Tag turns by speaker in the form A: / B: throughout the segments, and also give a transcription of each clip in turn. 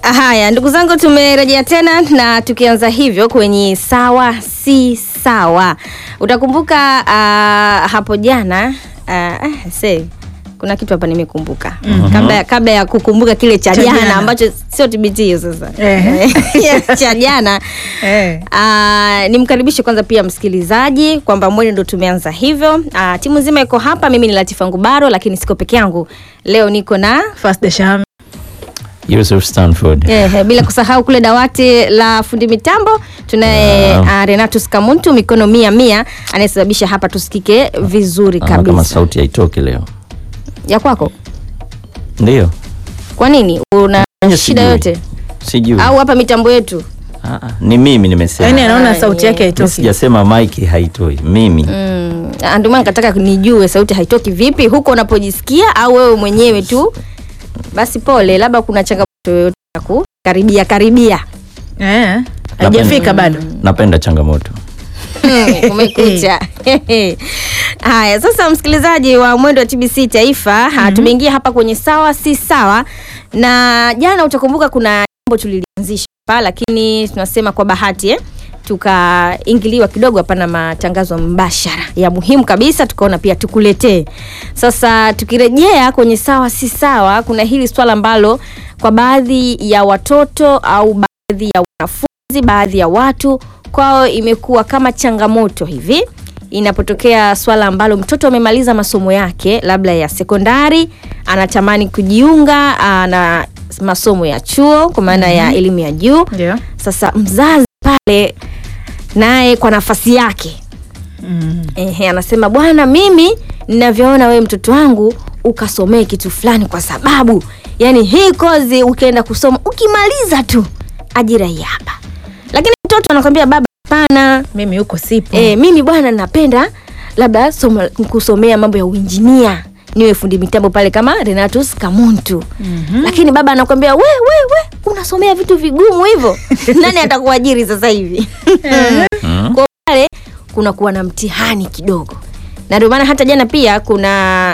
A: Haya, ndugu zangu, tumerejea tena na tukianza hivyo kwenye sawa si sawa. Utakumbuka uh, hapo jana uh, se kuna kitu hapa nimekumbuka mm-hmm. kabla, ya- kabla ya kukumbuka kile cha
B: Cha
A: jana
B: jana.
A: ambacho sio TBT hiyo sasa
B: Ehe.
A: cha jana
B: Eh.
A: Uh, nimkaribishe kwanza pia msikilizaji kwamba mwene ndo tumeanza hivyo. Uh, timu nzima iko hapa, mimi ni Latifa Ngubaro, lakini siko peke yangu leo, niko na
B: First the Sham.
C: Yusuf Stanford.
A: Eh, bila kusahau kule dawati la fundi mitambo tunaye
C: Wow.
A: uh, Renatus Kamuntu mikono mia mia anayesababisha hapa tusikike vizuri
C: Naona kama
A: kabisa.
C: sauti haitoki leo.
A: Ya kwako
C: Ndio.
A: kwa nini una
C: Nje
A: shida
C: sijui.
A: yote
C: Sijui.
A: au hapa mitambo yetu?
C: Ah, ah, ni mimi nimesema.
B: Yaani anaona
A: Ah,
B: sauti
A: yeah.
B: yake
C: Mimi
B: haitoki.
C: sijasema mic haitoi. Mimi.
A: Mm, ah, ndio maana nikataka nijue sauti haitoki vipi huko unapojisikia au wewe mwenyewe tu. Basi pole, labda kuna changamoto yoyote ya kukaribia karibia.
B: Eh. Haijafika bado.
C: Napenda changamoto.
A: Hmm, umekucha haya sasa msikilizaji wa mwendo wa tbc taifa mm tumeingia hapa kwenye sawa si sawa na jana utakumbuka kuna jambo tulilianzisha hapa lakini tunasema kwa bahati eh? tukaingiliwa kidogo hapana matangazo mbashara ya muhimu kabisa tukaona pia tukuletee sasa tukirejea kwenye sawa si sawa kuna hili swala ambalo kwa baadhi ya watoto au baadhi ya wanafunzi baadhi ya watu kwao imekuwa kama changamoto hivi inapotokea swala ambalo mtoto amemaliza masomo yake labda ya sekondari anatamani kujiunga aa, na masomo ya chuo kwa maana ya elimu ya juu
B: Ndio.
A: sasa mzazi pale naye kwa nafasi yake
B: Mm.
A: Ehe, anasema bwana, mimi ninavyoona wewe mtoto wangu ukasomee kitu fulani, kwa sababu yani hii kozi ukienda kusoma ukimaliza tu ajira hii hapa. Lakini mtoto anakwambia baba, hapana,
B: Mimi huko sipo.
A: e, mimi bwana napenda labda somo, kusomea mambo ya uinjinia niwe fundi mitambo pale kama Renatus Kamuntu.
B: Mhm.
A: Lakini baba anakwambia we, we, we unasomea vitu vigumu hivyo, nani atakuajiri sasa hivi?
C: Mm.
A: kwa pale kuna kuwa na mtihani kidogo na ndio maana hata jana pia kuna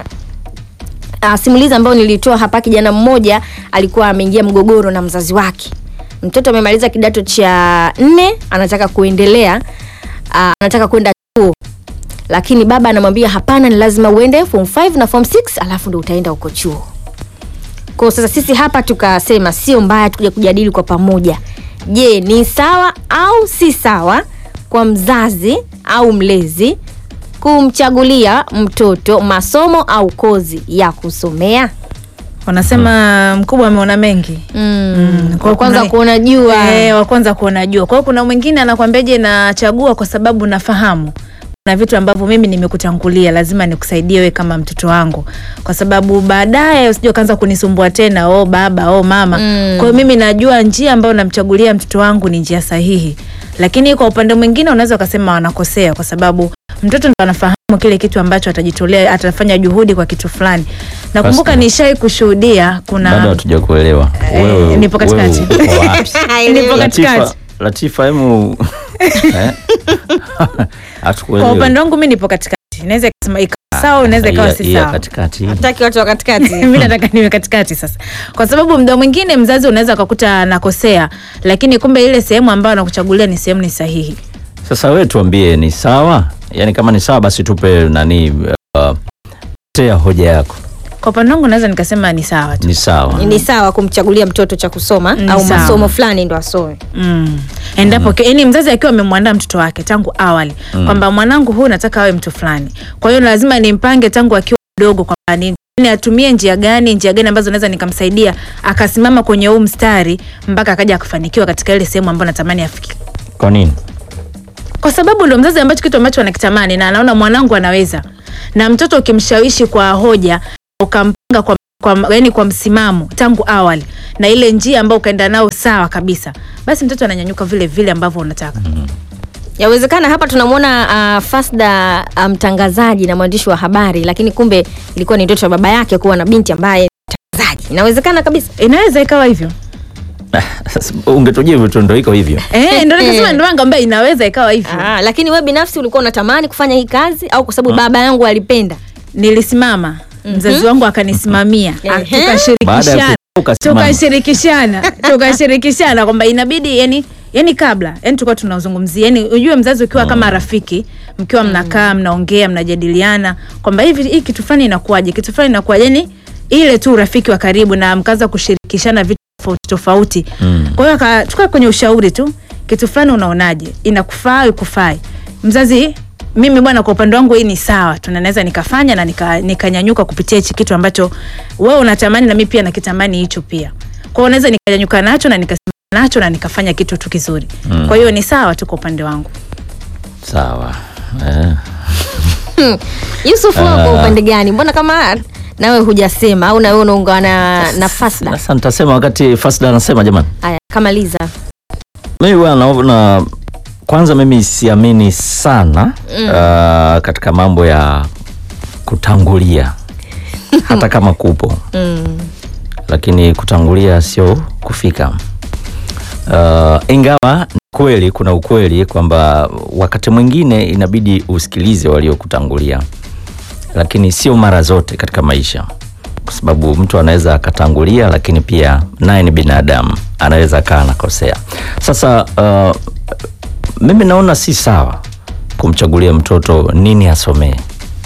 A: uh, simulizi ambayo nilitoa hapa kijana mmoja alikuwa ameingia mgogoro na mzazi wake mtoto amemaliza kidato cha nne anataka kuendelea uh, anataka kwenda chuo lakini baba anamwambia hapana ni lazima uende form 5 na form 6 alafu ndo utaenda huko chuo kwa sasa sisi hapa tukasema sio mbaya tukuja kujadili kwa pamoja je ni sawa au si sawa kwa mzazi au mlezi kumchagulia mtoto masomo au kozi ya kusomea
B: Wanasema mkubwa ameona mengi.
A: mm.
B: kwa
A: kwanza
B: kuna-
A: kuona jua
B: Eh, wa kwanza kuona jua. Kwa hiyo kuna mwingine anakwambiaje nachagua kwa sababu nafahamu na vitu ambavyo mimi nimekutangulia lazima nikusaidie wewe kama mtoto wangu kwa sababu baadaye usije ukaanza kunisumbua tena oh baba oh mama
A: Mm.
B: kwa hiyo mimi najua njia ambayo namchagulia mtoto wangu ni njia sahihi lakini kwa upande mwingine unaweza ukasema wanakosea kwa sababu mtoto ndo anafahamu kile kitu ambacho atajitolea atafanya juhudi kwa kitu fulani nakumbuka
C: Basi.
B: nishai kushuhudia kuna
C: Bado hatuja kuelewa.
B: Eh, nipo katikati.
C: wewe uko wapi?
B: Nipo katikati.
C: Latifa, Latifa hemu eh?
B: kwa
C: Hatukuelewi.
B: upande wangu mi nipo katikati naweza ikasema ikawa sawa inaweza ikawa
C: Iya-
B: si
C: iya
B: sawa
C: katikati.
A: taki watu wa katikati
B: mi nataka niwe katikati sasa kwa sababu mda mwingine mzazi unaweza ukakuta anakosea lakini kumbe ile sehemu ambayo anakuchagulia ni sehemu ni sahihi
C: Sasa wewe tuambie ni sawa? Yaani kama ni sawa basi tupe nani uh, tea hoja yako.
B: kwa upande wangu naweza nikasema ni sawa tu
C: Ni sawa.
A: ni sawa kumchagulia mtoto cha kusoma
B: Ni
A: au
B: sawa.
A: masomo fulani ndo asome
B: mm. endapo mm. yani mzazi akiwa amemwandaa mtoto wake tangu awali mm. kwamba mwanangu huu nataka awe mtu fulani kwa hiyo lazima nimpange tangu akiwa mdogo kwamba ni ni atumie njia gani njia gani ambazo naweza nikamsaidia akasimama kwenye huu mstari mpaka akaja akafanikiwa katika ile sehemu ambayo natamani afike
C: Kwa nini?
B: kwa sababu ndo mzazi ambacho kitu ambacho anakitamani na anaona mwanangu anaweza na mtoto ukimshawishi kwa hoja ukampanga kwa, kwa, yani kwa msimamo tangu awali na ile njia ambayo ukaenda nao sawa kabisa basi mtoto ananyanyuka vile vile ambavyo unataka
A: yawezekana hapa tunamwona uh, fasda uh, mtangazaji na mwandishi wa habari lakini kumbe ilikuwa ni ndoto ya baba yake kuwa na binti ambaye ni mtangazaji inawezekana kabisa
B: inaweza ikawa hivyo
C: Sasa Ungetujia vitu ndo iko hivyo.
B: eh, ndo nikasema ndo maana ngambia inaweza ikawa hivyo
A: ah, lakini we binafsi ulikuwa unatamani kufanya hii kazi au kwa sababu baba yangu alipenda
B: nilisimama mzazi wangu akanisimamia
A: Ehe.
C: Baada ya
B: tukashirikishana
C: ukasimama.
B: tukashirikishana tukashirikishana kwamba inabidi yani yani kabla yani tulikuwa tunazungumzia yani ujue mzazi ukiwa kama rafiki mkiwa mnakaa mnaongea mnajadiliana kwamba hivi hii kitu fulani inakuwaje kitu fulani inakuwaje yani ile tu urafiki wa karibu na mkaanza kushirikishana vitu tofauti tofauti
C: Mm.
B: kwa hiyo aka- tukaa kwenye ushauri tu kitu fulani unaonaje inakufaa au ikufai mzazi mimi bwana kwa upande wangu hii ni sawa tu na naweza nikafanya na nika- nikanyanyuka kupitia hichi kitu ambacho wewe unatamani na mimi pia nakitamani hicho pia kwa hiyo naweza nikanyanyuka nacho na nikasimama nacho na nikafanya kitu tu kizuri
C: Mm.
B: kwa hiyo ni sawa tu kwa upande wangu
C: Sawa. Eh.
A: Yusuf, wewe kwa
C: Ah.
A: upande gani? Mbona kama nawe hujasema au nawe unaungana na Fasda?
C: Sasa nitasema wakati Fasda anasema jamani.
A: Haya, kamaliza.
C: Mimi bwana naona kwanza mimi siamini sana
A: Mm.
C: uh, katika mambo ya kutangulia hata kama kupo
A: Mm.
C: lakini kutangulia sio kufika. Uh, ingawa ni kweli kuna ukweli kwamba wakati mwingine inabidi usikilize waliokutangulia, lakini sio mara zote katika maisha, kwa sababu mtu anaweza akatangulia, lakini pia naye ni binadamu, anaweza akaa anakosea. Sasa uh, mimi naona si sawa kumchagulia mtoto nini asomee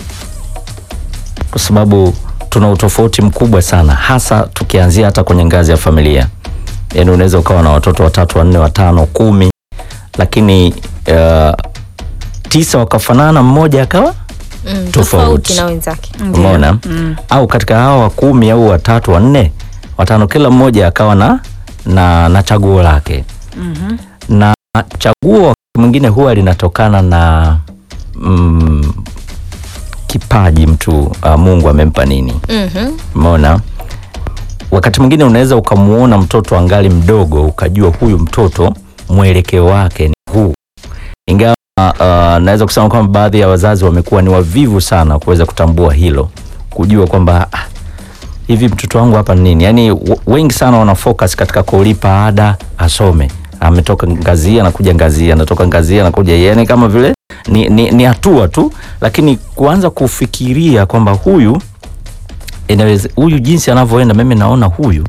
C: kwa sababu tuna utofauti mkubwa sana, hasa tukianzia hata kwenye ngazi ya familia. Yaani unaweza ukawa na watoto watatu, wanne, watano, kumi, lakini uh, tisa wakafanana, mmoja akawa
A: Mm.
C: Tofauti.
A: na wenzake.
B: Ndiyo.
C: umeona
B: Mm.
C: au katika hawa wa kumi au watatu, wanne, watano, kila mmoja akawa na, na, na chaguo lake
B: Mhm.
C: na chaguo wakati mwingine huwa linatokana na mm, kipaji mtu uh, Mungu amempa nini.
A: Mhm.
C: Umeona, wakati mwingine unaweza ukamuona mtoto angali mdogo ukajua huyu mtoto mwelekeo wake ni huu, ingawa uh, naweza kusema kwamba baadhi ya wazazi wamekuwa ni wavivu sana kuweza kutambua hilo, kujua kwamba ah, hivi mtoto wangu hapa ni nini. Yani wengi sana wana focus katika kulipa ada asome, ametoka ngazi hii anakuja ngazi hii, anatoka ngazi hii anakuja hii. yani kama vile ni, ni, ni hatua tu, lakini kuanza kufikiria kwamba huyu inaweza huyu jinsi anavyoenda, mimi naona huyu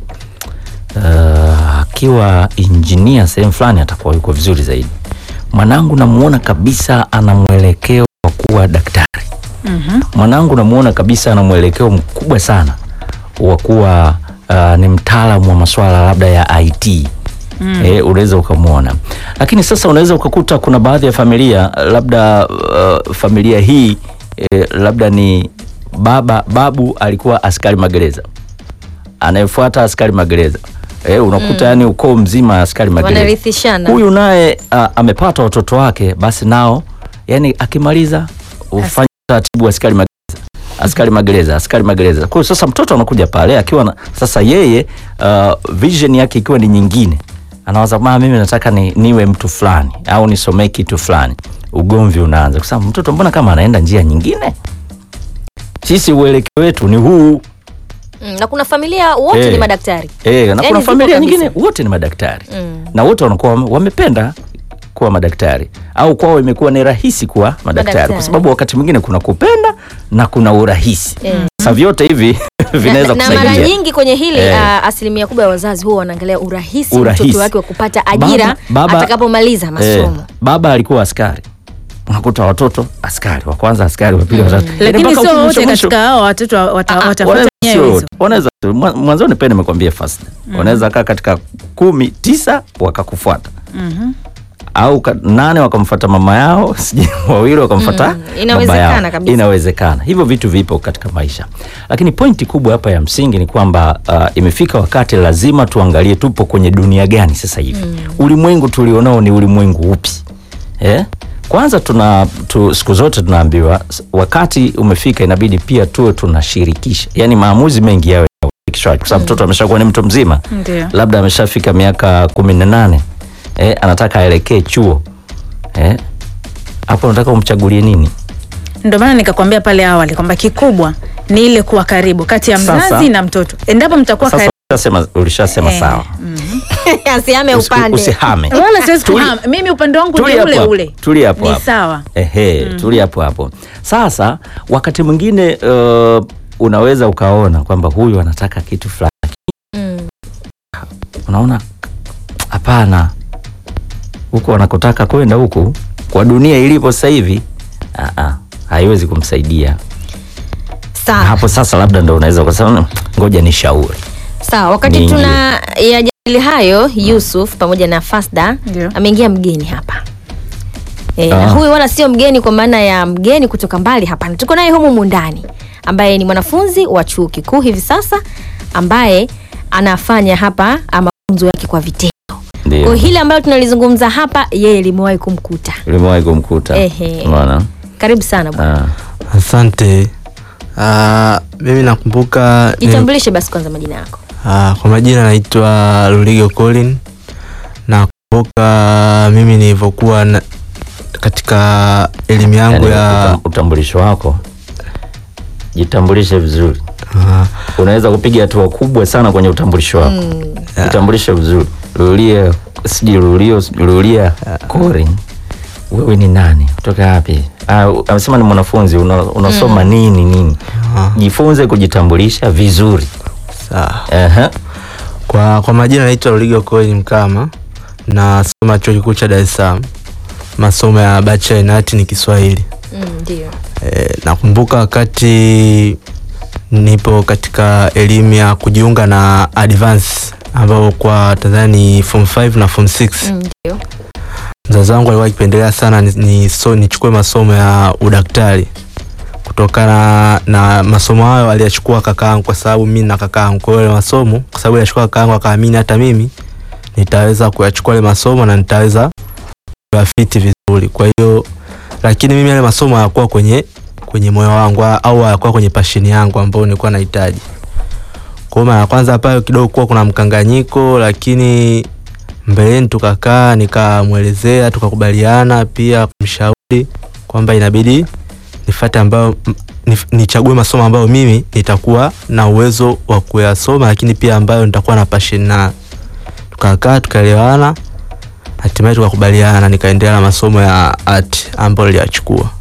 C: uh, akiwa injinia sehemu fulani atakuwa yuko vizuri zaidi. Mwanangu namuona kabisa ana mwelekeo wa kuwa daktari.
B: Mhm.
C: Mwanangu namuona kabisa ana mwelekeo mkubwa sana wa kuwa uh, ni mtaalamu wa masuala labda ya IT. Mm. Eh, unaweza ukamwona, lakini sasa unaweza ukakuta kuna baadhi ya familia labda uh, familia hii eh, labda ni baba babu alikuwa askari magereza, anayefuata askari magereza eh, unakuta yani ukoo mzima askari magereza
A: Wanarithishana.
C: huyu naye uh, amepata watoto wake, basi nao yani akimaliza ufanye taratibu askari magereza askari magereza askari magereza. Kwa hiyo sasa mtoto anakuja pale akiwa na, sasa yeye uh, vision yake ikiwa ni nyingine, anawaza mama, mimi nataka ni, niwe mtu fulani au nisomee kitu fulani. Ugomvi unaanza kwa sababu mtoto mbona kama anaenda njia nyingine, sisi uelekeo wetu ni huu
A: Mm, na kuna familia wote
C: Eh.
A: ni madaktari.
C: eh, na
A: Yaani
C: kuna
A: zipo
C: familia
A: kabisa.
C: nyingine wote ni madaktari
A: Mm.
C: na wote wanakuwa wame- wamependa kuwa madaktari au kwao imekuwa ni rahisi kuwa madaktari,
A: Madaktari.
C: kwa sababu wakati mwingine kuna kupenda na kuna urahisi.
A: Eh.
C: Sasa vyote hivi vinaweza
A: na, na mara
C: kusaidia.
A: nyingi kwenye hili
C: Eh.
A: ah, asilimia kubwa ya wazazi huwa wanaangalia urahisi,
C: Urahisi.
A: mtoto wake wa kupata ajira
C: Baba- baba-
A: atakapomaliza
C: Eh,
A: masomo.
C: baba alikuwa askari, unakuta watoto askari wa kwanza, askari wa pili, watatu, Yaani
B: lakini
C: mpaka
B: sio
C: mwisho-
B: wote
C: mwisho.
B: katika hao watoto wa- wata-
C: Ah,
B: watafuata
C: wanaweza
B: nyayo
C: sio
B: hizo
C: wote. Wanaweza tu. Mwa- mwanzoni pia nimekwambia fast wanaweza kaa katika kumi tisa wakakufuata
B: Mhm.
C: au ka, nane wakamfuata mama yao sijui wawili wakamfuata
A: Mm,
C: baba
A: inawezekana
C: yao.
A: kabisa.
C: Inawezekana, hivyo vitu vipo katika maisha, lakini pointi kubwa hapa ya msingi ni kwamba uh, imefika wakati lazima tuangalie tupo kwenye dunia gani sasa hivi. Ulimwengu tulionao ni ulimwengu upi? Eh? Kwanza tuna tu, siku zote tunaambiwa s- wakati umefika, inabidi pia tuwe tunashirikisha, yaani maamuzi mengi yawe ya ushirikishwaji, kwa sababu mtoto ameshakuwa ni mtu mzima
B: Ndio.
C: labda ameshafika miaka kumi na nane eh, anataka aelekee chuo eh, hapo unataka umchagulie nini?
B: ndio maana nikakwambia pale awali kwamba kikubwa ni ile kuwa karibu kati ya mzazi
C: Sasa-
B: na mtoto endapo mtakuwa
C: Sasa
B: karibu
C: ulishasema, ulishasema
B: Eh,
C: sawa,
A: Asiame
C: Usi-
A: upande.
C: usihame.
B: wala siwezi
C: Tuli-
B: kuhama mimi upande wangu ni
C: Tulia
B: ule
C: hapo
B: ule
C: hapo, tulia hapo
B: ni
C: hapo.
B: sawa
C: Ehe, tulia hapo hapo. Sasa wakati mwingine uh, unaweza ukaona kwamba huyu anataka kitu fulani unaona hapana, huko wanakotaka kwenda huku kwa dunia ilipo sasa hivi, ah, ah, haiwezi kumsaidia
A: Sawa.
C: hapo. Sasa labda ndo unaweza kusema ngoja ni shauri
A: Sawa, wakati
C: Niingie.
A: tuna yajadili hayo, Yusuf pamoja na Fasda
B: Ndio.
A: ameingia mgeni hapa e, na
C: Ah.
A: huyu wala sio mgeni kwa maana ya mgeni kutoka mbali, hapana. Tuko naye humu mundani ambaye ni mwanafunzi wa chuo kikuu hivi sasa ambaye anafanya hapa ah, mafunzo yake kwa vitendo. Kwa hiyo
C: ndio
A: hili ambalo tunalizungumza hapa, yeye limewahi kumkuta.
C: limewahi kumkuta.
A: Ehe.
C: Unaona?
A: Karibu sana bwana,
C: Ah.
D: Asante. Ah, mimi nakumbuka ni-
A: jitambulishe basi kwanza majina yako.
D: ah, kwa majina naitwa Luligo Colin. Nakumbuka mimi nilivyokuwa na, katika elimu yangu
C: Yaani,
D: ya
C: utam- utambulisho wako jitambulishe vizuri.
D: ah,
C: Unaweza kupiga hatua kubwa sana kwenye utambulisho wako. Jitambulishe vizuri. Lulia sijui Lulio Lulia Corin. Wewe ni nani? Kutoka wapi? Ah, amesema ni mwanafunzi una, unasoma nini nini?
D: ah,
C: Jifunze kujitambulisha vizuri.
D: sawa.
C: Ehe.
D: Kwa, kwa majina naitwa Luligo Colin Mkama. Nasoma chuo kikuu cha Dar es Salaam. Masomo ya Bachelor in Art ni Kiswahili.
A: Mm, Ndio.
D: E, nakumbuka wakati nipo katika elimu ya kujiunga na advance ambao kwa Tanzania ni form 5 na form 6.
A: Mm, Ndio.
D: Mzazi wangu alikuwa akipendelea sana ni, ni so, nichukue masomo ya udaktari kutokana na masomo hayo aliyachukua kakaangu, kwa sababu mimi na kakaangu. Kwa hiyo yale masomo, kwa sababu aliyachukua kakaangu, akaamini hata mimi nitaweza kuyachukua yale masomo na nitaweza kuyafiti vizuri. Kwa hiyo lakini mimi yale masomo hayakuwa kwenye kwenye moyo wangu au hayakuwa kwenye passion yangu ambayo nilikuwa nahitaji. Kwa hiyo mara ya kwanza pale kidogo kuwa kuna mkanganyiko, lakini mbeleni tukakaa, nikamwelezea, tukakubaliana pia kumshauri kwamba inabidi nifate ambayo m- nif- nichague masomo ambayo mimi nitakuwa na uwezo wa kuyasoma, lakini pia ambayo nitakuwa na passion na tukakaa tukaelewana, hatimaye tukakubaliana, nikaendelea na masomo ya art ambayo niliyachukua.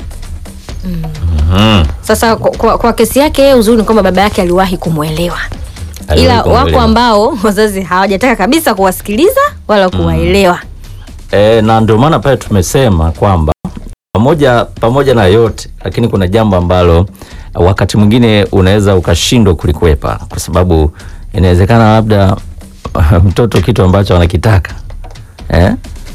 C: Mhm.
A: Sasa kwa, kwa, kwa kesi yake yeye uzuri ni kwamba baba yake aliwahi kumwelewa,
C: Aliwahi
A: ila wako
C: kumwelewa.
A: ambao wazazi hawajataka kabisa kuwasikiliza wala kuwaelewa.
C: E, na ndio maana pale tumesema kwamba pamoja pamoja na yote, lakini kuna jambo ambalo wakati mwingine unaweza ukashindwa kulikwepa, kwa sababu inawezekana labda mtoto kitu ambacho anakitaka eh?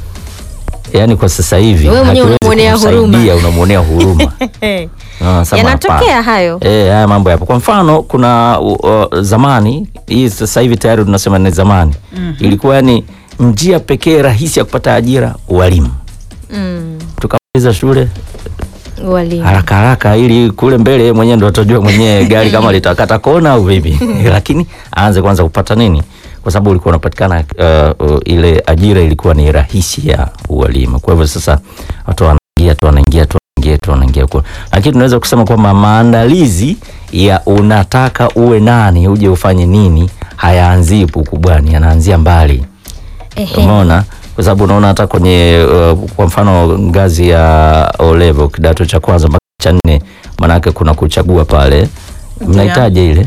C: Yaani kwa sasa hivi
A: Wewe mwenyewe
C: hakiwezi
A: unamwonea huruma.
C: kumsaidia, unamwonea huruma Ah, sema
A: Yanatokea
C: hapana.
A: hayo.
C: Eh, haya mambo yapo. Kwa mfano kuna uh, uh, zamani hii sasa hivi tayari tunasema ni zamani. Ilikuwa yani njia pekee rahisi ya kupata ajira ualimu.
A: Mm,
C: Tukamaliza shule
A: walimu.
C: haraka haraka ili kule mbele yeye mwenyewe ndo atajua mwenyewe gari kama litakata kona au vipi. Lakini aanze kwanza kupata nini? Kwa sababu ulikuwa unapatikana uh, uh, ile ajira ilikuwa ni rahisi ya ualimu. Kwa hivyo sasa watu wanaingia tu wanaingia tu wanaingia tu wanaingia kwa. Lakini tunaweza kusema kwamba maandalizi ya unataka uwe nani uje ufanye nini hayaanzii huku ukubwani, yanaanzia mbali.
A: Ehe.
C: Umeona, kwa sababu unaona hata kwenye uh, kwa mfano ngazi ya O level kidato cha kwanza mpaka cha nne, manake kuna kuchagua pale, mnahitaji ile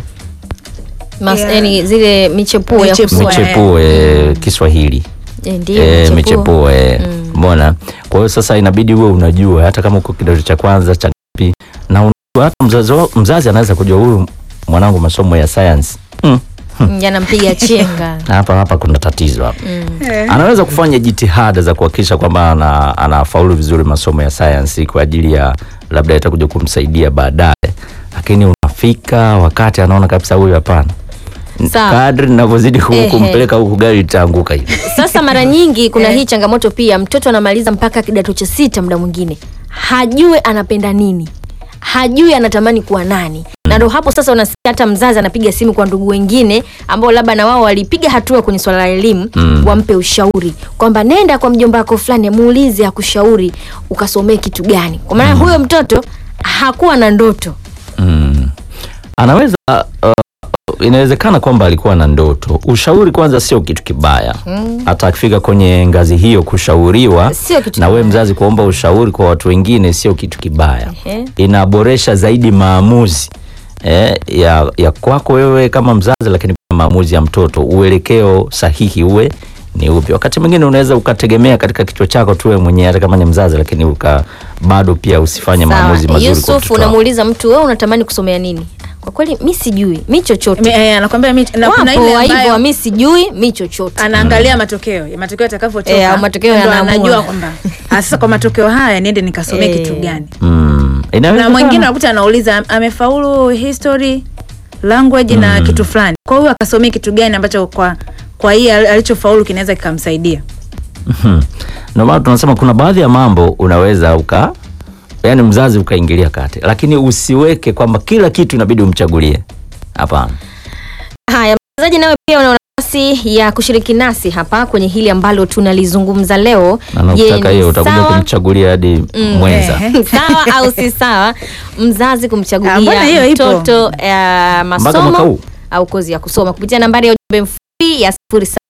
A: Mas,
B: Yeah.
A: yani zile michepuo ya
B: Michepuo.
A: kusoma.
C: michepuo eh, Kiswahili
A: Eh, Ndio
C: eh,
A: michepuo.
C: michepuo eh,
A: Mm.
C: umeona. Kwa hiyo sasa inabidi uwe unajua hata kama uko kidato cha kwanza cha ngapi, na unajua hata mzazi, wa- mzazi anaweza kujua huyu mwanangu masomo ya science mm.
A: Mm, Yanampiga chenga.
C: hapa hapa kuna tatizo hapa
A: Mm.
C: anaweza kufanya jitihada za kuhakikisha kwamba ana, anafaulu vizuri masomo ya sayansi kwa ajili ya labda itakuja kumsaidia baadaye, lakini unafika wakati anaona kabisa huyu hapana.
A: Sawa.
C: Kadri ninavyozidi ku-
A: Ehe.
C: kumpeleka huku gari litaanguka hivi.
A: Sasa mara nyingi kuna
B: Eh.
A: hii changamoto pia, mtoto anamaliza mpaka kidato cha sita, muda mwingine hajui anapenda nini, hajui anatamani kuwa nani, na ndo hapo sasa unasikia hata mzazi anapiga simu kwa ndugu wengine ambao labda na wao walipiga hatua kwenye swala la elimu
C: Mm.
A: wampe ushauri kwamba nenda kwa mjomba wako fulani, muulize akushauri ukasomee kitu gani, kwa maana huyo mtoto hakuwa na ndoto.
C: Mm. Anaweza uh, inawezekana kwamba alikuwa na ndoto. Ushauri kwanza sio kitu kibaya, hata akifika kwenye ngazi hiyo kushauriwa
A: Sio kitu
C: na we
A: kibaya.
C: mzazi kuomba ushauri kwa watu wengine sio kitu kibaya.
A: Ehe.
C: Inaboresha zaidi maamuzi eh, ya, ya kwako wewe kama mzazi, lakini pia maamuzi ya mtoto, uelekeo sahihi uwe ni upi. Wakati mwingine unaweza ukategemea katika kichwa chako tu wewe mwenyewe, hata kama ni mzazi, lakini uka bado pia usifanye maamuzi
A: Sawa.
C: mazuri kwa
A: Yusuf,
C: mtoto wako.
A: unamuuliza mtu wewe unatamani kusomea nini? Kwa kweli mi sijui mi chochote.
B: Mi- eh, anakwambia mi- na kuna
A: Wapo
B: ile
A: wa hivyo
B: ambayo
A: mi sijui mi chochote.
B: anaangalia matokeo ya matokeo yatakavyotoka
A: Eh, au matokeo
B: ndo
A: yanaamua.
B: anajua kwamba ah, sasa kwa matokeo haya niende nikasomee
A: Eh.
B: kitu gani
C: Mm.
B: na
C: Inawezekana.
B: mwingine unakuta anauliza amefaulu history language na kitu fulani kwa hiyo akasomea kitu gani ambacho kwa kwa hii al- alichofaulu kinaweza kikamsaidia
C: Mhm. Ndio maana tunasema kuna baadhi ya mambo unaweza uka yani mzazi ukaingilia kati, lakini usiweke kwamba kila kitu inabidi umchagulie. Hapana.
A: Haya, mchezaji nawe pia una nafasi ya kushiriki nasi hapa kwenye hili ambalo tunalizungumza leo.
C: Na
A: Je,
C: ukitaka
A: ni
C: hiyo utakuja
A: sawa?
C: kumchagulia hadi mwenza.
B: eh.
A: sawa au si sawa mzazi
B: Ah, mbona
A: kumchagulia
B: hiyo ipo?
A: mtoto eh,
C: Mpaka mwaka
A: masomo
C: huu.
A: au kozi ya kusoma kupitia nambari ya ujumbe mfupi ya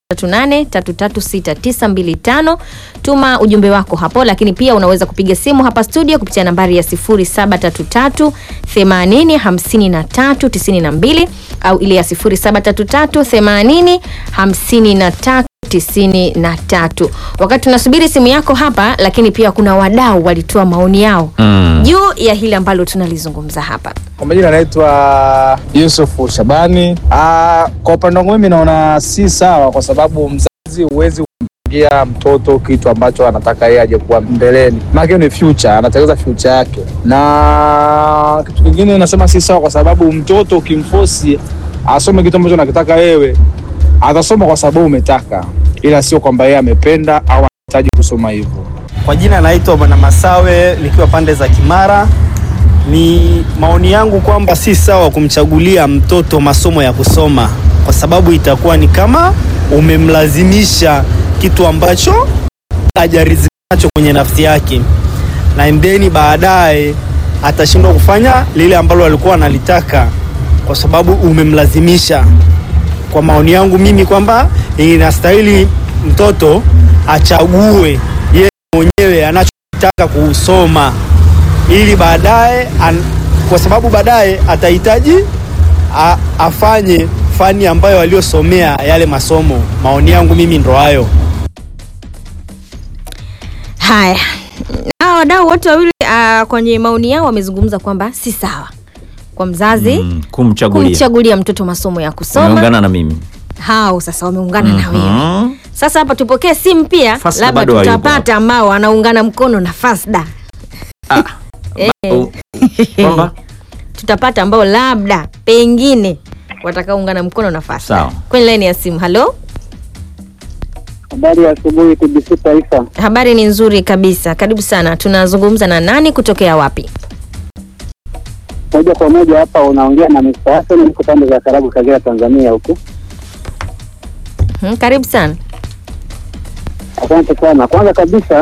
A: 0738336925 tuma ujumbe wako hapo lakini pia unaweza kupiga simu hapa studio kupitia nambari ya 0733 80 53 92 au ile ya 0733 80 53 tisini na tatu. Wakati tunasubiri simu yako hapa, lakini pia kuna wadau walitoa maoni yao
C: Mm.
A: juu ya hili ambalo tunalizungumza hapa.
E: Kwa majina anaitwa Yusufu Shabani. Ah, kwa upande wangu mimi naona si sawa, kwa sababu mzazi huwezi kumpangia mtoto kitu ambacho anataka yeye aje kuwa mbeleni, maana hiyo ni future, anatengeneza future yake. Na kitu kingine nasema si sawa, kwa sababu mtoto ukimfosi asome kitu ambacho anakitaka wewe, atasoma kwa sababu umetaka, ila sio kwamba yeye amependa au anahitaji kusoma hivyo.
F: Kwa jina naitwa Bwana Masawe nikiwa pande za Kimara. Ni maoni yangu kwamba si sawa kumchagulia mtoto masomo ya kusoma, kwa sababu itakuwa ni kama umemlazimisha kitu ambacho hajaridhika nacho kwenye nafsi yake, na endeni baadaye atashindwa kufanya lile ambalo alikuwa analitaka kwa sababu umemlazimisha. Kwa maoni yangu mimi kwamba inastahili mtoto achague yeye mwenyewe anachotaka kusoma ili baadaye an- kwa sababu baadaye atahitaji a- afanye fani ambayo aliyosomea yale masomo. Maoni yangu mimi ndo hayo.
A: Haya, hawa wadau wote wawili uh, kwenye maoni yao wamezungumza kwamba si sawa kwa mzazi
C: Mm. Kumchagulia.
A: kumchagulia mtoto masomo ya kusoma.
C: Umeungana na mimi.
A: Hao sasa wameungana na wewe.
C: Mhm.
A: Sasa hapa tupokee simu pia,
C: Fasda
A: labda
C: bado hayupo
A: tutapata ambao wanaungana mkono na Fasda.
C: Ah.
A: Eh,
C: Oh. Kwamba
A: tutapata ambao labda pengine watakaoungana mkono na Fasda.
C: Sawa.
A: Kwenye laini ya simu. Halo,
G: Habari ya asubuhi TBC Taifa.
A: habari ni nzuri kabisa, karibu sana. Tunazungumza na nani kutokea wapi?
G: Moja kwa moja hapa unaongea na Mr. Hassan, niko pande za Karagu, Kagera, Tanzania huku.
A: Hmm, karibu sana.
G: Asante sana. Kwanza kabisa,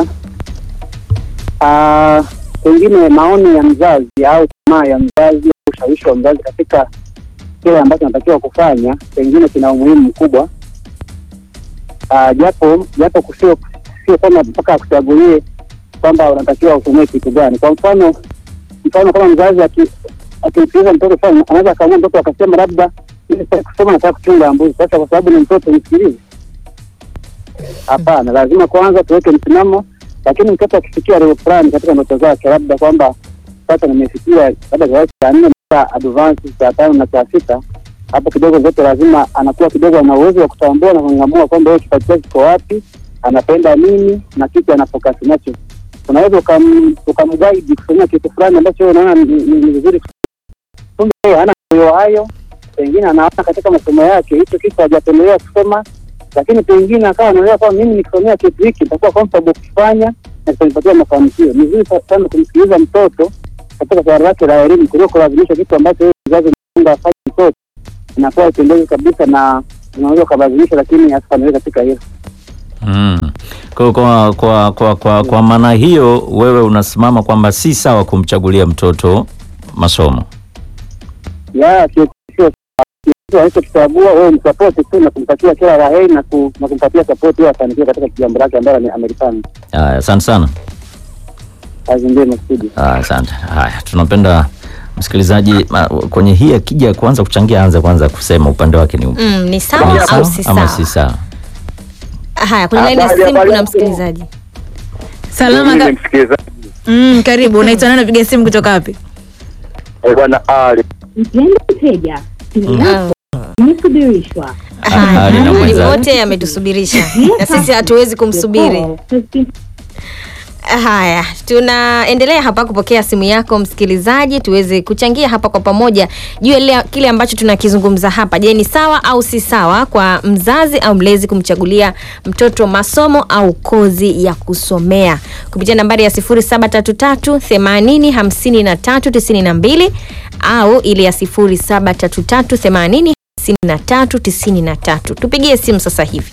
G: ah, pengine maoni ya mzazi au tamaa ya mzazi au ushawishi wa mzazi katika kile ambacho anatakiwa kufanya pengine kina umuhimu mkubwa, Ah, japo japo kusio sio kama mpaka akuchagulie kwamba unatakiwa usomee kitu gani. Kwa mfano mfano kama mzazi aki- akimsikiliza mtoto sana, anaweza akaamua mtoto akasema labda mimi sitaki kusoma, nataka kuchunga mbuzi. Sasa kwa sababu ni mtoto, msikilize? Hapana, lazima kwanza tuweke msimamo, lakini mtoto akifikia level fulani katika ndoto zake, labda kwamba sasa nimefikia labda kiasi cha nne mpaka advance cha tano na cha sita, hapo kidogo zote lazima anakuwa kidogo ana uwezo wa kutambua na kung'amua kwamba yeye kipaji chake kiko wapi, anapenda nini na kitu anafokasi nacho. Unaweza ukam- ukamguide kufanyia kitu fulani ambacho wewe unaona ni- ni ni vizuri, kumbe yeye hana moyo hayo, pengine anaona katika masomo yake hicho kitu hajapendelea kusoma lakini pengine akawa anaelewa kwamba mimi nikisomea kitu hiki nitakuwa comfortable kufanya na kitanipatia mafanikio. Ni vizuri sa- sana kumsikiliza mtoto katika suala lake la elimu kuliko kulazimisha kitu ambacho yeye mzazi mfunga afanye mtoto, inakuwa ipendezi kabisa na unaweza ukalazimisha, lakini asifaniwe katika hilo.
C: Mm. Kwa, kwa, kwa, kwa, kwa, kwa maana hiyo wewe unasimama kwamba si sawa kumchagulia mtoto masomo.
G: Ya sio sio kitu alichokichagua wewe msapoti tu na kumtakia kila la heri na, ku, na kumpatia sapoti ili afanikiwe katika jambo lake ambalo ame- amelifanya.
C: Haya, asante sana.
G: Kazi njema studio.
C: Haya, asante. Haya, tunapenda msikilizaji ma- kwenye hii akija kuanza kuchangia anza kwanza kusema upande wake ni upi
A: Mm, ni
C: Ni
A: sawa au si
C: ama
A: sawa?
C: si sawa
A: Haya, kwenye laini ya
G: Habari,
A: simu
G: habari
A: kuna
G: yako?
A: msikilizaji.
B: Salama ka...
G: msikilizaji
B: mm, karibu. Unaitwa nani? Napiga simu kutoka wapi?
G: bwana Ali
H: Mpendwa mteja, simu yako imesubirishwa.
A: Haya,
C: Ali na
A: Ali
C: mwenzake.
A: wote ametusubirisha na sisi hatuwezi kumsubiri.
H: Your call has been
A: Haya, tunaendelea hapa kupokea simu yako msikilizaji, tuweze kuchangia hapa kwa pamoja juu ya ile- kile ambacho tunakizungumza hapa. Je, ni sawa au si sawa kwa mzazi au mlezi kumchagulia mtoto masomo au kozi ya kusomea kupitia nambari ya 0733 80 53 92 au ile ya 0733 80 53 93. Tupigie simu sasa hivi.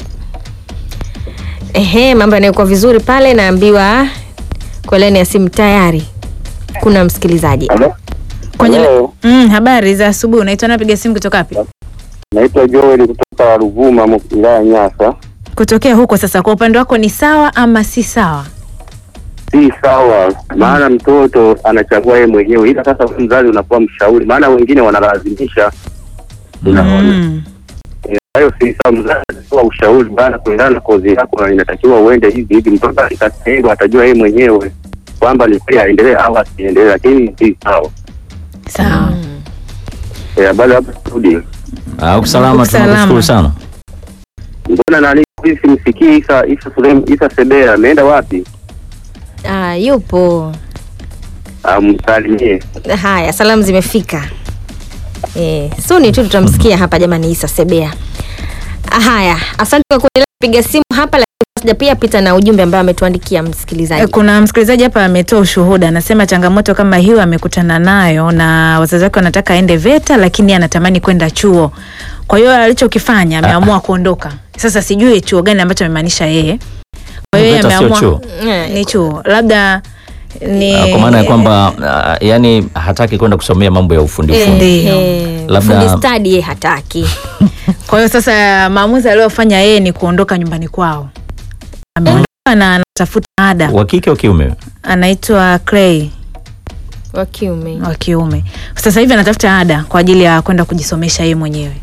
A: Ehe, mambo yanayokuwa vizuri pale, naambiwa kwa laini ya simu tayari kuna msikilizaji.
B: Kwenye...
G: Hello.
B: Mm, habari za asubuhi. Unaitwa nani? Napiga simu kutoka wapi?
G: naitwa Joel kutoka Ruvuma mu- wilaya ya Nyasa
B: Kutokea huko sasa, kwa upande wako ni sawa ama si sawa?
G: si sawa maana mtoto anachagua yeye mwenyewe ila sasa wewe mzazi unakuwa mshauri maana wengine wanalazimisha unaona
B: Mm.
G: hayo si sawa mzazi anatoa ushauri bana kulingana na kozi yako na inatakiwa uende hivi hivi mtoto akikatendo atajua yeye mwenyewe kwamba ni kweli aendelee au asiendelee lakini si sawa
B: Sawa.
G: Eh, habari hapa studio
C: au salama
B: Salama.
C: tunakushukuru sana
G: mbona nani hivi simsikii Isa Isa Sulem Isa Sebea ameenda wapi
A: Ah, yupo.
G: amsalimie
A: Haya, salamu zimefika. Eh, suni tu tutamsikia hapa jamani Isa Sebea. Ah, Haya, asante kwa kuendelea kupiga simu hapa, lakini sija pia pita na ujumbe ambao ametuandikia
B: Eh,
A: msikilizaji.
B: Kuna msikilizaji hapa ametoa ushuhuda, anasema changamoto kama hiyo amekutana nayo na wazazi wake wanataka aende VETA, lakini anatamani kwenda chuo. Kwa hiyo alichokifanya ameamua kuondoka. Sasa sijui chuo gani ambacho amemaanisha yeye. Kwa hiyo yeye
C: VETA sio
B: ameamua
C: chuo.
A: Eh,
B: ni chuo, labda ni
C: Ah, kwa maana ya kwamba ah, yani hataki kwenda kusomea mambo ya ufundi
A: eh,
C: ufundi
B: Ndio.
A: eh,
C: Labda-
A: fundi stadi yeye hataki.
B: Kwa hiyo sasa maamuzi aliyofanya yeye ni kuondoka nyumbani kwao. Ameondoka na anatafuta ada.
C: wa kike wa kiume
B: Anaitwa Clay
A: Wa kiume.
B: wa kiume. Sasa hivi anatafuta ada kwa ajili ya kwenda kujisomesha yeye mwenyewe.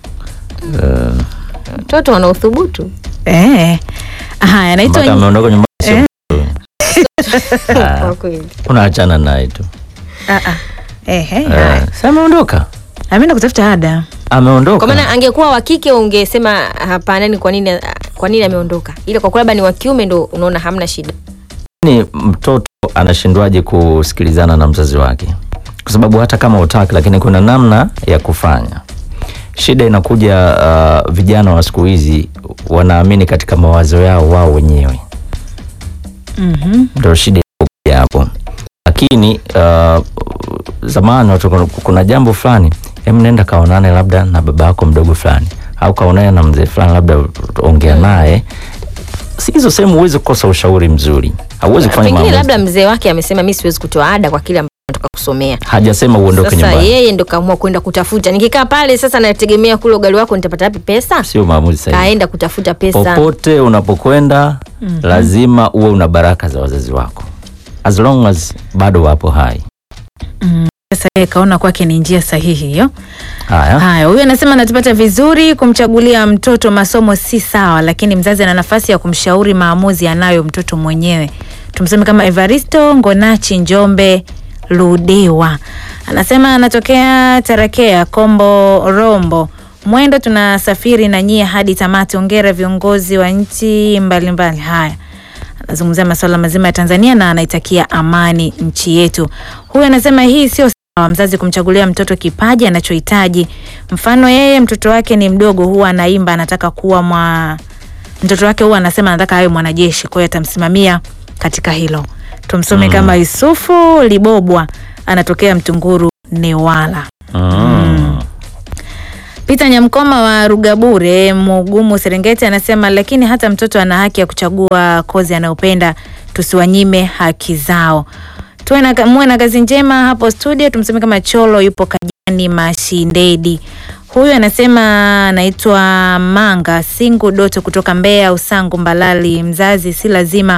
A: Watoto wana uthubutu.
B: Eh. Haya, anaitwa
C: mpaka ameondoka nyumbani sio
B: Eh.
C: Ah,
A: Kwa kweli.
C: unaachana naye tu
B: Ah, ah. Ehe,
C: Eh,
B: haya.
C: si ameondoka
B: Ameenda kutafuta ada.
C: ameondoka
A: Kwa maana angekuwa wa kike ungesema hapana, ni kwa nini kwa nini ameondoka? Ila kwa kuwa labda ni wa kiume ndo unaona hamna shida.
C: ni mtoto anashindwaje kusikilizana na mzazi wake kwa sababu hata kama utaki lakini kuna namna ya kufanya shida inakuja uh, vijana wa siku hizi wanaamini katika mawazo yao wao wenyewe
B: Mhm.
C: ndio shida inakuja hapo lakini uh, zamani watu kuna- kuna jambo fulani hem nenda kaonane labda na baba yako mdogo fulani au kaonane na mzee fulani labda ongea naye Si hizo sehemu huwezi kukosa ushauri mzuri hauwezi kufanya
A: Pengine
C: maamuzi
A: labda mzee wake amesema mi siwezi kutoa ada kwa kile ambacho nataka kusomea.
C: hajasema uondoke
A: Sasa
C: nyumbani
A: yeye ndo kaamua kwenda kutafuta. Nikikaa pale sasa nategemea kule ugali wako nitapata wapi pesa?
C: sio maamuzi sahihi
A: Kaenda kutafuta pesa.
C: popote unapokwenda lazima uwe una baraka za wazazi wako as long as bado wapo hai
B: Sasa yeye kaona kwake ni njia sahihi hiyo.
C: haya
B: Haya, huyu anasema anatupata vizuri. Kumchagulia mtoto masomo si sawa, lakini mzazi ana nafasi ya kumshauri maamuzi anayo mtoto mwenyewe. Tumseme kama Evaristo Ngonachi Njombe Ludewa anasema anatokea Tarakea Kombo Rombo Mwendo, tunasafiri na nyie hadi tamati. Ongera viongozi wa nchi mbalimbali. Haya, anazungumzia masuala mazima ya Tanzania na anaitakia amani nchi yetu. Huyu anasema hii sio sawa, mzazi kumchagulia mtoto kipaji anachohitaji. Mfano yeye mtoto wake ni mdogo, huwa anaimba, anataka kuwa mwa mtoto wake huwa anasema anataka awe mwanajeshi, kwa hiyo atamsimamia katika hilo. Tumsome kama Yusufu Libobwa, anatokea Mtunguru Newala.
C: mm.
B: Peter Nyamkoma wa Rugabure Mugumu Serengeti anasema lakini hata mtoto ana haki ya kuchagua kozi anayopenda, tusiwanyime haki zao. Tuwe na muwe na kazi njema hapo studio. Tumseme kama Cholo yupo Kajani Mashindedi. Huyu anasema anaitwa Manga Singu Doto kutoka Mbeya Usangu Mbalali. Mzazi si lazima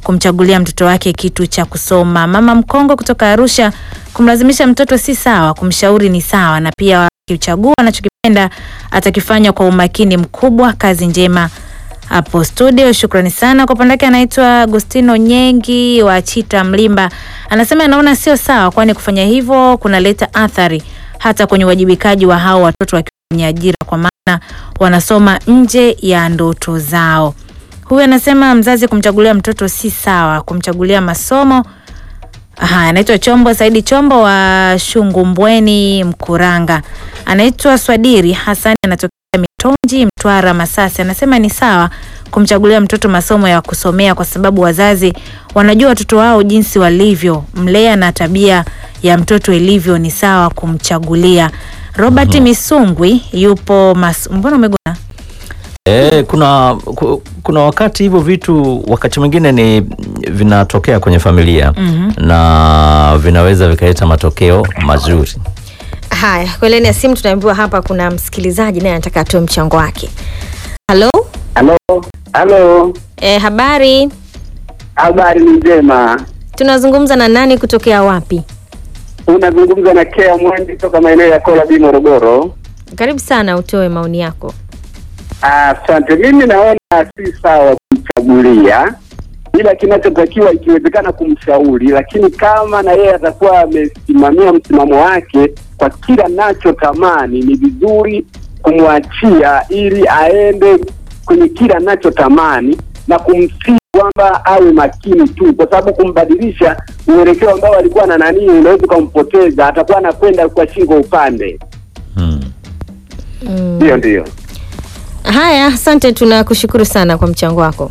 B: kumchagulia mtoto wake kitu cha kusoma. Mama Mkongo kutoka Arusha, kumlazimisha mtoto si sawa, kumshauri ni sawa, na pia akichagua anachokipenda atakifanya kwa umakini mkubwa. Kazi njema hapo studio. Shukrani sana. Kwa upande wake anaitwa Agustino Nyengi wa Chita Mlimba, anasema anaona sio sawa, kwani kufanya hivyo kunaleta athari hata kwenye uwajibikaji wa hao watoto wakiwa kwenye ajira, kwa maana wanasoma nje ya ndoto zao. Huyu anasema mzazi kumchagulia mtoto si sawa, kumchagulia masomo. Aha, anaitwa Chombo Saidi Chombo wa Shungumbweni Mkuranga. Anaitwa Swadiri Hasani anatokea Mitonji Mtwara Masasi. Anasema ni sawa kumchagulia mtoto masomo ya kusomea kwa sababu wazazi wanajua watoto wao jinsi walivyo, mlea na tabia ya mtoto ilivyo, ni sawa kumchagulia. Robert Misungwi yupo mas... mbona umegona?
C: E, kuna ku- kuna wakati hivyo vitu wakati mwingine ni vinatokea kwenye familia
B: Mhm.
C: na vinaweza vikaleta matokeo mazuri.
A: Haya, kwa laini ya simu tunaambiwa hapa kuna msikilizaji naye anataka atoe mchango wake. Halo,
G: Halo, halo,
A: e, habari.
G: habari ni njema.
A: Tunazungumza na nani kutokea wapi?
G: Unazungumza na Kea Mwendi toka maeneo ya Kola B Morogoro.
A: Karibu sana, utoe maoni yako.
G: Asante. Mimi naona si sawa kumchagulia, ila kinachotakiwa ikiwezekana kumshauri, lakini kama na yeye atakuwa amesimamia msimamo wake kwa kila nachotamani, ni vizuri kumwachia ili aende kwenye kila nachotamani na kumsii kwamba awe makini tu, kwa sababu kumbadilisha mwelekeo ambao alikuwa na nanii, unaweza ukampoteza, atakuwa anakwenda kwa shingo upande.
C: Hmm.
A: Mm.
G: Ndio, ndio.
A: Haya, asante, tunakushukuru sana kwa mchango wako.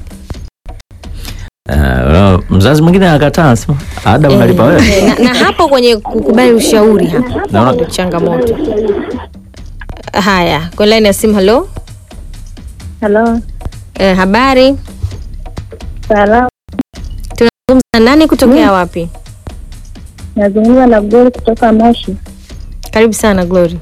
C: Uh, mzazi mwingine anakataa anasema ada unalipa wewe.
A: Eh, na, na hapo kwenye kukubali ushauri hapa
C: Naona-
A: ndio changamoto. Haya, kwa laini ya simu. Halo,
I: Halo,
A: eh, habari.
I: salamu.
A: Tunazungumza na nani kutokea wapi?
I: Nazungumza na Glory kutoka Moshi.
A: Karibu sana Glory.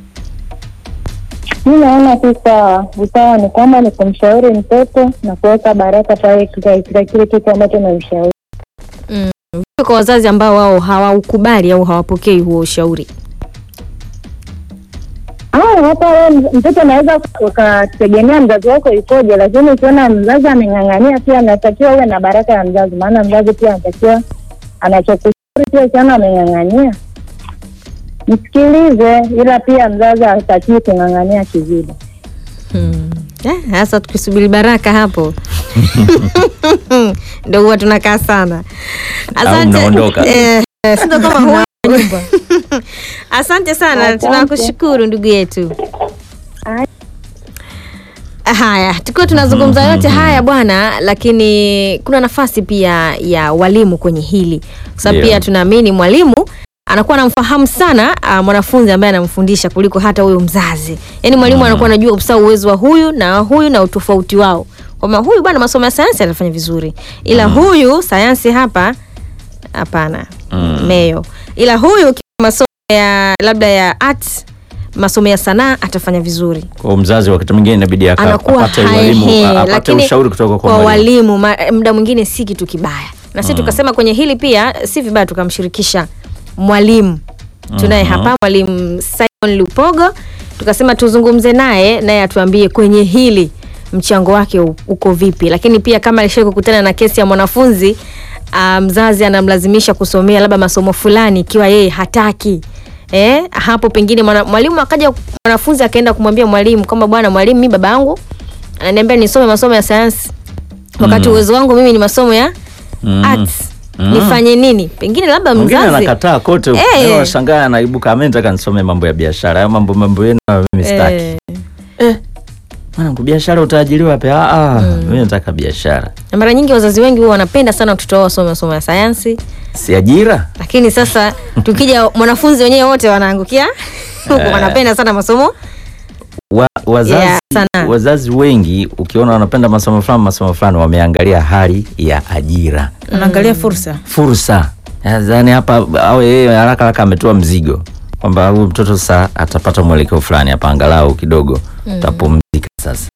I: Mi naona tu sawa, usawa ni kwamba ni kumshauri mtoto na kuweka baraka pale katika kile kitu ambacho namshauri.
A: Vipi kwa wazazi ambao wao hawaukubali au hawapokei huo ushauri?
I: Ah, hata wewe mtoto anaweza ukategemea mzazi wako ikoje, lakini ukiona mzazi ameng'ang'ania, pia anatakiwa uwe na baraka ya mzazi, maana mzazi pia anatakiwa anachokushauri pia, ukiona ameng'ang'ania msikilize, ila pia mzazi hatakiwi kung'ang'ania kizidi.
A: Hmm. Eh, Sasa tukisubiri baraka hapo ndio huwa tunakaa sana.
C: Au mnaondoka.
A: Eh, eh, sio kama huwa nyumba. Asante sana,
I: Asante.
A: tunakushukuru ndugu yetu.
I: Haya.
A: Haya, tukiwa tunazungumza yote haya bwana, lakini kuna nafasi pia ya walimu kwenye hili, kwa sababu
C: Ndio.
A: pia tunaamini mwalimu anakuwa anamfahamu sana uh, mwanafunzi ambaye anamfundisha kuliko hata huyo mzazi. Yaani mwalimu anakuwa anajua kabisa uwezo wa huyu na huyu na utofauti wao, kwamba huyu bwana masomo ya sayansi anafanya vizuri, ila huyu sayansi hapa hapana,
C: Mm.
A: meyo, ila huyu kiwa masomo ya labda ya arts, masomo ya sanaa atafanya vizuri
C: Kwa mzazi wakati mwingine inabidi aka-
A: anakuwa
C: apate
A: haehe,
C: walimu, apate
A: lakini
C: ushauri kutoka kwa
A: kwa
C: mwalimu.
A: walimu ma- muda mwingine si kitu kibaya na sisi tukasema kwenye hili pia si vibaya tukamshirikisha mwalimu tunaye hapa mwalimu Simon Lupogo tukasema tuzungumze naye naye atuambie kwenye hili mchango wake u- uko vipi lakini pia kama alishai kukutana na kesi ya mwanafunzi ah, mzazi anamlazimisha kusomea labda masomo fulani ikiwa yeye hataki eh, hapo pengine mwana- mwalimu akaja mwanafunzi akaenda kumwambia mwalimu kwamba bwana mwalimu mi baba yangu ananiambia nisome masomo ya sayansi wakati
C: Mm.
A: uwezo wangu mimi ni masomo ya
C: Mm.
A: arts
C: Mm.
A: nifanye nini pengine labda
C: Mwingine
A: mzazi
C: anakataa kote,
A: Eh.
C: hey. Washangaa anaibuka, mimi nataka nisome mambo ya biashara, hayo mambo mambo yenu mimi sitaki.
A: eh,
C: Mwanangu, biashara utaajiriwa wapi? Ah, ah, mimi nataka biashara,
A: na mara nyingi wazazi wengi huwa wanapenda sana watoto wao wasome masomo ya sayansi
C: si ajira.
A: lakini sasa tukija mwanafunzi wenyewe wote wanaangukia huku
C: Eh.
A: wanapenda sana masomo
C: Wa, wazazi,
A: Yeah, sana.
C: wazazi wengi ukiona wanapenda masomo fulani masomo fulani wameangalia hali ya ajira,
B: Unaangalia fursa.
C: fursa. Yaani hapa awe yeye haraka haraka ametoa mzigo kwamba huyu mtoto sasa atapata mwelekeo fulani hapa, angalau kidogo tapumzika sasa.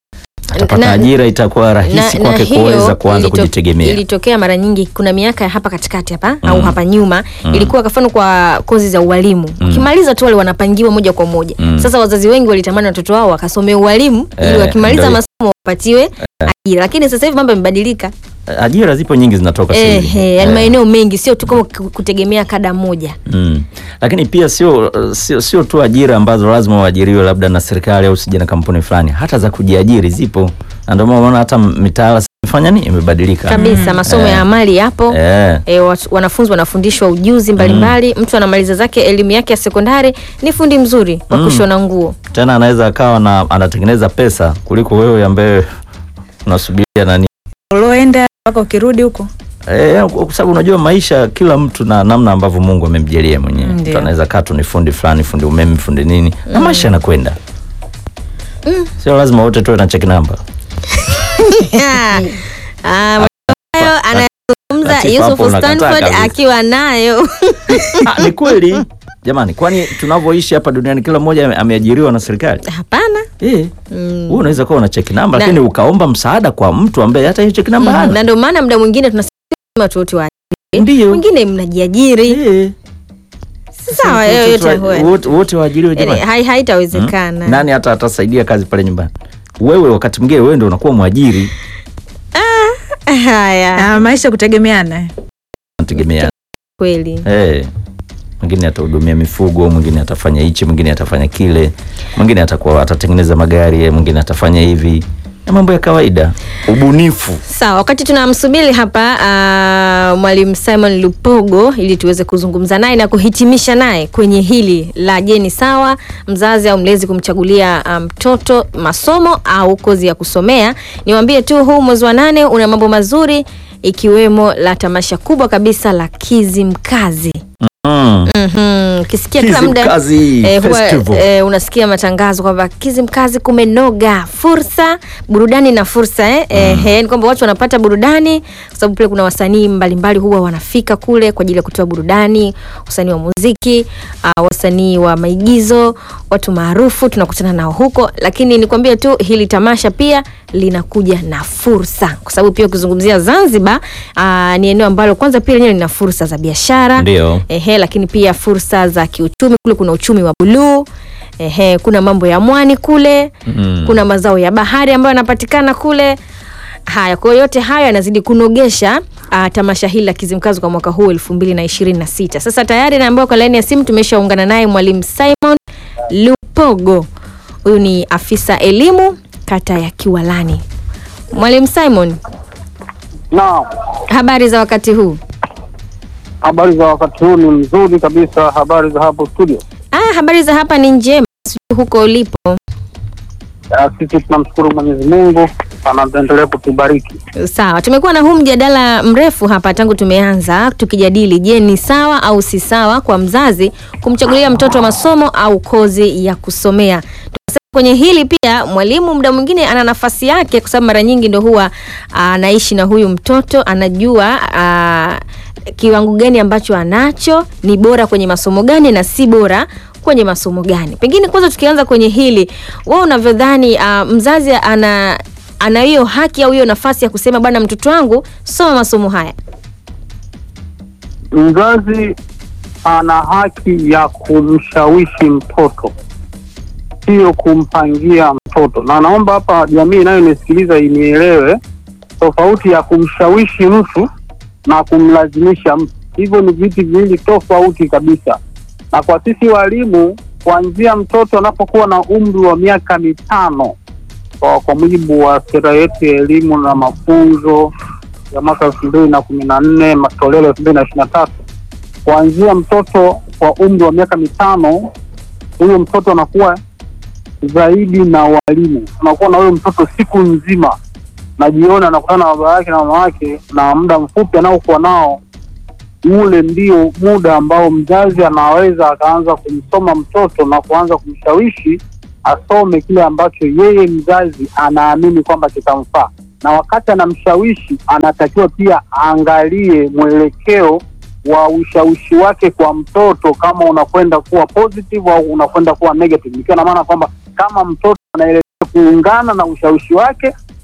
C: atapata
A: Na-
C: ajira, itakuwa rahisi kwake kuweza kuanza
A: ilito-
C: kujitegemea.
A: Ilitokea mara nyingi, kuna miaka ya hapa katikati hapa au
C: Mm.
A: hapa nyuma
C: Mm.
A: ilikuwa kafano kwa kozi za ualimu
C: Mm.
A: ukimaliza tu wale wanapangiwa moja kwa moja.
C: Mm.
A: Sasa wazazi wengi walitamani watoto wao wakasomee ualimu ili
C: Eh,
A: wakimaliza
C: ndio.
A: masomo wapatiwe ajira, lakini sasa hivi mambo yamebadilika.
C: Ajira zipo nyingi zinatoka sasa hivi.
A: Ehe, yani
C: Eh.
A: maeneo mengi sio tu kama ku- kutegemea kada moja.
C: Mm. Lakini pia sio sio sio tu ajira ambazo lazima uajiriwe labda na serikali au usije na kampuni fulani, hata za kujiajiri zipo, na ndio maana unaona hata mitaala sasa imefanya nini, imebadilika
A: kabisa masomo
C: Eh.
A: ya amali yapo
C: Eh.
A: E, watu, wanafunzi wanafundishwa ujuzi mbalimbali mtu anamaliza zake elimu yake ya sekondari ni fundi mzuri wa
C: Mm.
A: kushona nguo
C: Tena anaweza akawa na anatengeneza pesa kuliko wewe ambaye unasubiria nani.
B: uloenda mpaka ukirudi huko
C: Eh, kwa sababu unajua maisha kila mtu na namna ambavyo Mungu amemjalia mwenyewe.
B: Ndio.
C: Mtu anaweza kaa tu ni fundi fulani, fundi umeme, fundi nini, na maisha yanakwenda. Sio lazima wote tuwe na check number.
A: Ah, maneno hayo anayazungumza
C: Latifa
A: Yusuf
C: hapo unakataa
A: Stanford
C: kabisa.
A: akiwa nayo
C: Ah, ni kweli jamani, kwani tunavyoishi hapa duniani kila mmoja ame- ameajiriwa na serikali?
A: hapana
C: Eh,
A: Mm.
C: wewe unaweza kuwa una check number
A: Na-
C: lakini ukaomba msaada kwa mtu ambaye hata hiyo check number
A: Mm,
C: hana.
A: na ndio maana muda mwingine tunasema watu wote wa
C: Ndio.
A: wengine mnajiajiri
C: Eh.
A: sawa
C: Wote-
A: yoyote
C: wote-
A: huwe.
C: wote- wote waajiriwe
A: Yaani,
C: jamani.
A: hai- haitawezekana
C: Nani hata atasaidia kazi pale nyumbani? Wewe wakati mwingine wewe ndio unakuwa mwajiri,
A: haya
B: ah, maisha kutegemeana
C: unategemea
A: kweli
C: Eh, mwingine atahudumia mifugo, mwingine atafanya hichi, mwingine atafanya kile, mwingine atakuwa atatengeneza magari, eh, mwingine atafanya hivi, na mambo ya kawaida, ubunifu.
A: Sawa, wakati tunamsubiri hapa uh, mwalimu Simon Lupogo ili tuweze kuzungumza naye na kuhitimisha naye kwenye hili la je, ni sawa mzazi au mlezi kumchagulia uh, mtoto masomo au kozi ya kusomea? Niwaambie tu huu mwezi wa nane una mambo mazuri ikiwemo la tamasha kubwa kabisa la Kizimkazi.
C: Mm.
A: Mhm, ukisikia kila muda
C: Kizimkazi
A: eh, huwa,
C: Festival.
A: eh, unasikia matangazo kwamba Kizimkazi kumenoga, fursa burudani na fursa eh? Eh, eh, ni kwamba watu wanapata burudani kwa sababu pale kuna wasanii mbalimbali huwa wanafika kule kwa ajili ya kutoa burudani, wasanii wa muziki, uh, wasanii wa maigizo, watu maarufu tunakutana nao huko, lakini nikwambie tu hili tamasha pia linakuja na fursa, kwa sababu pia ukizungumzia Zanzibar uh, ni eneo ambalo kwanza pia lenyewe lina fursa za biashara
C: Ndio.
A: Ehe, lakini pia fursa za kiuchumi kule, kuna uchumi wa buluu. Ehe, kuna mambo ya mwani kule
C: Mm.
A: kuna mazao ya bahari ambayo yanapatikana kule. Haya, kwa hiyo yote hayo yanazidi kunogesha uh, tamasha hili la Kizimkazi kwa mwaka huu elfu mbili na ishirini na sita. Sasa tayari naambiwa kwa laini ya simu tumeshaungana naye mwalimu Simon Lupogo. Huyu ni afisa elimu kata ya Kiwalani. Mwalimu Simon,
G: Naam,
A: habari za wakati huu?
G: habari za wakati huu ni mzuri kabisa. Habari za hapo studio?
A: Ah, habari za hapa ni njema, sijui huko ulipo.
G: Ah, Sisi tunamshukuru Mwenyezi Mungu anaendelea kutubariki.
A: Sawa, tumekuwa na huu mjadala mrefu hapa tangu tumeanza tukijadili, je, ni sawa au si sawa kwa mzazi kumchagulia mtoto masomo au kozi ya kusomea. Tunasema kwenye hili pia mwalimu muda mwingine ana nafasi yake, kwa sababu mara nyingi ndo huwa anaishi na huyu mtoto, anajua aa, kiwango gani ambacho anacho, ni bora kwenye masomo gani na si bora kwenye masomo gani. Pengine kwanza tukianza kwenye hili, wewe unavyodhani uh, mzazi ana ana hiyo haki au hiyo nafasi ya kusema bwana, mtoto wangu soma masomo haya?
G: Mzazi ana haki ya kumshawishi mtoto, sio kumpangia mtoto, na naomba hapa jamii inayonisikiliza inielewe tofauti ya kumshawishi mtu na kumlazimisha mtu. Hivyo ni vitu viwili tofauti kabisa. Na kwa sisi walimu, kuanzia mtoto anapokuwa na umri wa miaka mitano, kwa, kwa mujibu wa sera yetu ya elimu na mafunzo ya mwaka elfu mbili na kumi na nne matoleo elfu mbili na ishirini na tatu kuanzia mtoto kwa umri wa miaka mitano, huyo mtoto anakuwa zaidi na walimu, unakuwa na huyo mtoto siku nzima na jioni anakutana na baba yake na mama yake, na muda mfupi anaokuwa nao ule ndio muda ambao mzazi anaweza akaanza kumsoma mtoto na kuanza kumshawishi asome kile ambacho yeye mzazi anaamini kwamba kitamfaa, na wakati anamshawishi anatakiwa pia aangalie mwelekeo wa ushawishi wake kwa mtoto, kama unakwenda kuwa positive au unakwenda kuwa negative, ikiwa na maana kwamba kama mtoto anaelekea kuungana na ushawishi wake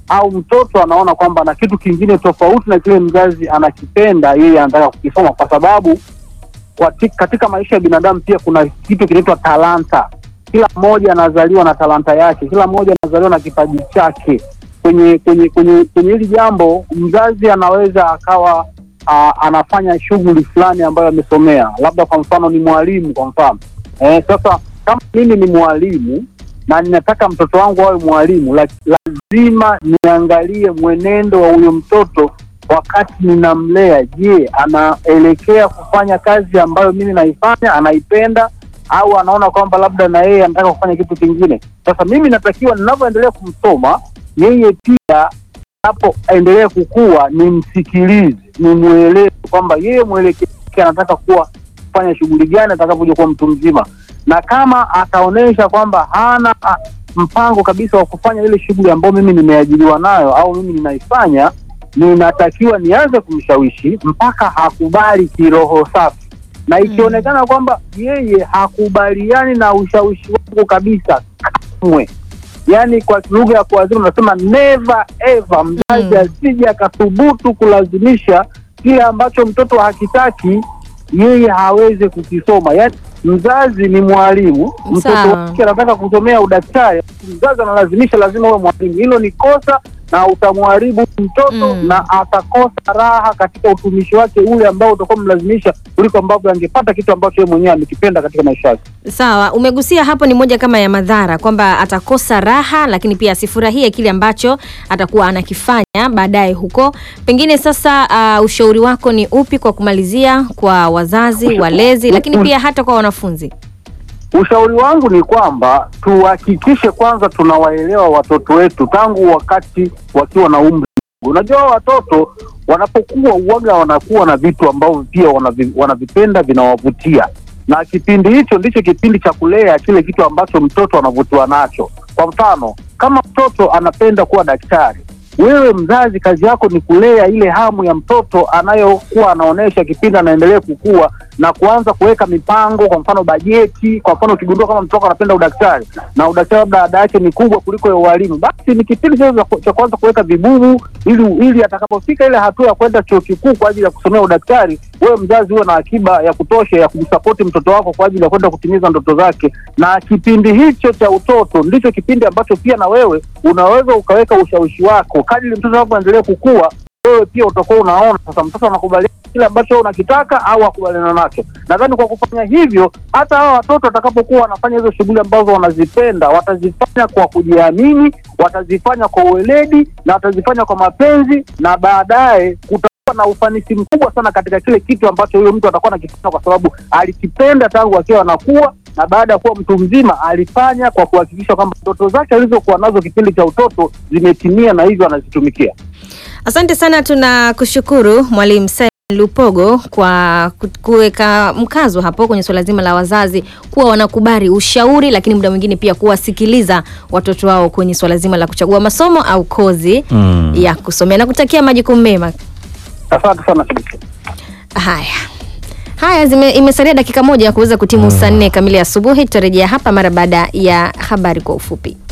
G: au mtoto anaona kwamba ana kitu kingine tofauti na kile mzazi anakipenda, yeye anataka kukisoma, kwa sababu kwati- katika maisha ya binadamu pia kuna kitu kinaitwa talanta. Kila mmoja anazaliwa na talanta yake, kila mmoja anazaliwa na kipaji chake. Kwenye kwenye kwenye kwenye hili jambo, mzazi anaweza akawa a, anafanya shughuli fulani ambayo amesomea, labda kwa mfano ni mwalimu kwa mfano eh, sasa kama mimi ni mwalimu na ninataka mtoto wangu awe mwalimu, la- lazima niangalie mwenendo wa huyo mtoto wakati ninamlea. Je, anaelekea kufanya kazi ambayo mimi naifanya, anaipenda au anaona kwamba labda na yeye anataka kufanya kitu kingine? Sasa mimi natakiwa ninavyoendelea kumsoma yeye pia anapoendelea kukua nimsikilize, nimwelewe kwamba yeye mwelekeo wake anataka kuwa kufanya shughuli gani atakapokuja kuwa mtu mzima, na kama ataonyesha kwamba hana ah, mpango kabisa wa kufanya ile shughuli ambayo mimi nimeajiriwa nayo au mimi ninaifanya, ninatakiwa nianze kumshawishi mpaka hakubali kiroho safi, na ikionekana kwamba yeye hakubaliani na ushawishi wangu kabisa kamwe, yaani kwa lugha ya kuwazima unasema never ever, mzazi asije akathubutu kulazimisha kile ambacho mtoto hakitaki yeye hawezi kukisoma. Yaani mzazi ni mwalimu, mtoto
A: Sawa.
G: wake anataka kusomea udaktari, mzazi analazimisha lazima uwe mwalimu. Hilo ni kosa na utamharibu mtoto
A: Mm.
G: na atakosa raha katika utumishi wake ule ambao utakuwa mlazimisha kuliko ambavyo angepata kitu ambacho yeye mwenyewe amekipenda katika maisha yake.
A: Sawa, umegusia hapo, ni moja kama ya madhara kwamba atakosa raha, lakini pia asifurahie kile ambacho atakuwa anakifanya baadaye huko. Pengine sasa, uh, ushauri wako ni upi kwa kumalizia kwa wazazi, walezi, lakini pia hata kwa wanafunzi?
G: Ushauri wangu ni kwamba tuhakikishe kwanza tunawaelewa watoto wetu tangu wakati wakiwa na umri. Unajua watoto wanapokuwa uwaga wanakuwa na vitu ambavyo pia wanavi, wanavipenda vinawavutia, na kipindi hicho ndicho kipindi cha kulea kile kitu ambacho mtoto anavutiwa nacho. Kwa mfano, kama mtoto anapenda kuwa daktari, wewe mzazi kazi yako ni kulea ile hamu ya mtoto anayokuwa anaonyesha kipindi anaendelea kukua na kuanza kuweka mipango, kwa mfano bajeti. Kwa mfano, ukigundua kama mtoto anapenda udaktari na udaktari labda ada yake ni kubwa kuliko ya ualimu, basi ni kipindi cha cha kuanza kuweka vibubu, ili ili atakapofika ile hatua ya kwenda chuo kikuu kwa ajili ya kusomea udaktari, wewe mzazi uwe na akiba ya kutosha ya kumsapoti mtoto wako kwa ajili ya kwenda kutimiza ndoto zake. Na kipindi hicho cha utoto ndicho kipindi ambacho pia na wewe unaweza ukaweka ushawishi wako kadri mtoto wako endelea kukua wewe pia utakuwa unaona sasa mtoto anakubaliana kile ambacho wewe unakitaka au akubaliana nacho. Nadhani kwa kufanya hivyo, hata hawa watoto watakapokuwa wanafanya hizo shughuli ambazo wanazipenda, watazifanya kwa kujiamini, watazifanya kwa uweledi na watazifanya kwa mapenzi, na baadaye kutakuwa na ufanisi mkubwa sana katika kile kitu ambacho huyo mtu atakuwa anakifanya, kwa sababu alikipenda tangu akiwa anakuwa na baada ya kuwa mtu mzima alifanya kwa kuhakikisha kwamba ndoto zake alizokuwa nazo kipindi cha utoto zimetimia na hivyo anazitumikia.
A: Asante sana, tunakushukuru Mwalimu Simon Lupogo kwa ku- kuweka mkazo hapo kwenye suala zima la wazazi kuwa wanakubali ushauri, lakini muda mwingine pia kuwasikiliza watoto wao kwenye suala zima la kuchagua masomo au kozi
C: Mm.
A: ya kusomea na kutakia majukumu mema.
G: Asante sana Sibisi.
A: Haya haya, zime, imesalia dakika moja ya kuweza kutimu saa nne kamili asubuhi. Tutarejea hapa mara baada ya habari kwa ufupi.